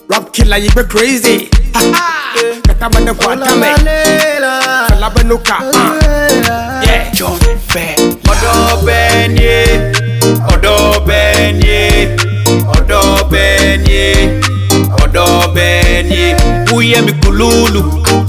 Rap killer, you be crazy. Ha ha. Kata bende kwa tame. Fela benuka. Uh. Yeah. John Fair. ọ̀dọ̀ bẹ́ẹ̀ ni é ọ̀dọ̀ bẹ́ẹ̀ ni é ọ̀dọ̀ bẹ́ẹ̀ ni é ọ̀dọ̀ bẹ́ẹ̀ ni é wúyẹ́ mi kùlùlù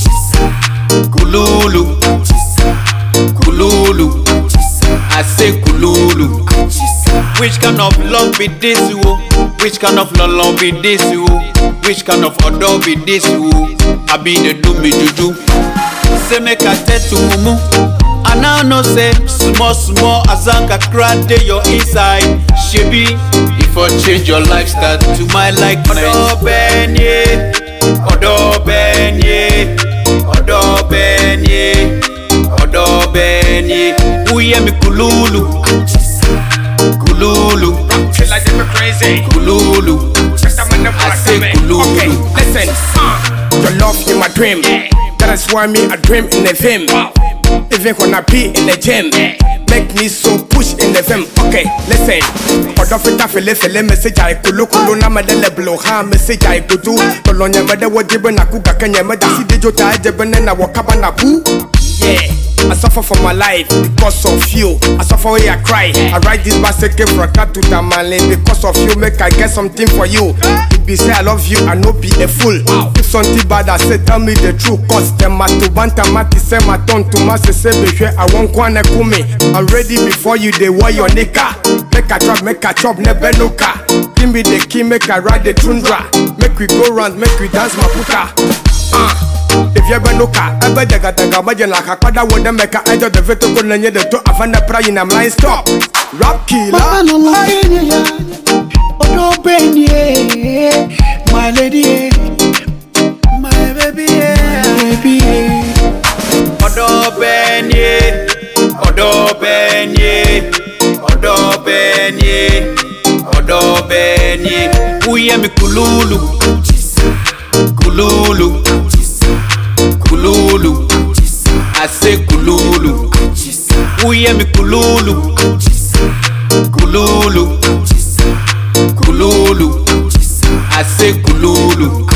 kùlùlù kùlùlù I say kùlùlù which kind of love be this o which kind of love be this o which kind of ọ̀dọ̀ be this o abi dey do me juju say make I tell to mumu. I now know say small small azanka cry dey your inside. Shebi if I change your lifestyle to my likeness. Ọ̀dọ̀ bẹ́ẹ̀ ni é, ọ̀dọ̀ bẹ́ẹ̀ ni é, ọ̀dọ̀ bẹ́ẹ̀ ni é, ọ̀dọ̀ bẹ́ẹ̀ ni é. Wúyẹ́ mi kùlùlù, kùlùlù, Killer, you be crazy. kùlùlù. Kata bende kwa I say tame. kulu, Okay, kulu. listen. Uh. Your love in my dream. That is why me I dream in the film. Even when I be in the gym. Make me so push in the film. Okay, listen. Ọ̀dọ́ fita fele fele message ayi kolo kolo na ma dele blow ha message ayi kutu. Tọlọ nyẹ mẹ dẹ wọ jebe na ku kakẹ nyẹ mẹ dasi dejo ta ẹjẹ bẹ nẹ na wọ kaba na ku. Yeah. I suffer for my life because of you. I suffer where I cry. I write this basket from cat to Tamale because of you. Make I get something for you. If be say I love you, I no be a fool. If something bad, I say tell me the truth. Cause them to banta mati say my tongue to my say say be sure I won't kwane kumi. I'm ready before you they wear your nika. Make a chop, make a chop, never no car. Give me the key, make I ride the tundra. Make we go round, make we dance mapuka. Uh. If you ever look at ever daga daga majan like a kwada with the meka ejo the veto ko nanye the to afana prayin am line stop rap killer Baba no lie ya Odo benye My lady eh. My baby eh. My baby eh. ọ̀dọ̀ bẹ́ẹ̀ ni é ọ̀dọ̀ bẹ́ẹ̀ ni é ọ̀dọ̀ bẹ́ẹ̀ ni é ọ̀dọ̀ bẹ́ẹ̀ ni é wúyẹ́ mi kùlùlù kùlùlù kùlùlù I say kùlùlù wúyẹ́ mi kùlùlù kùlùlù kùlùlù I say kùlùlù.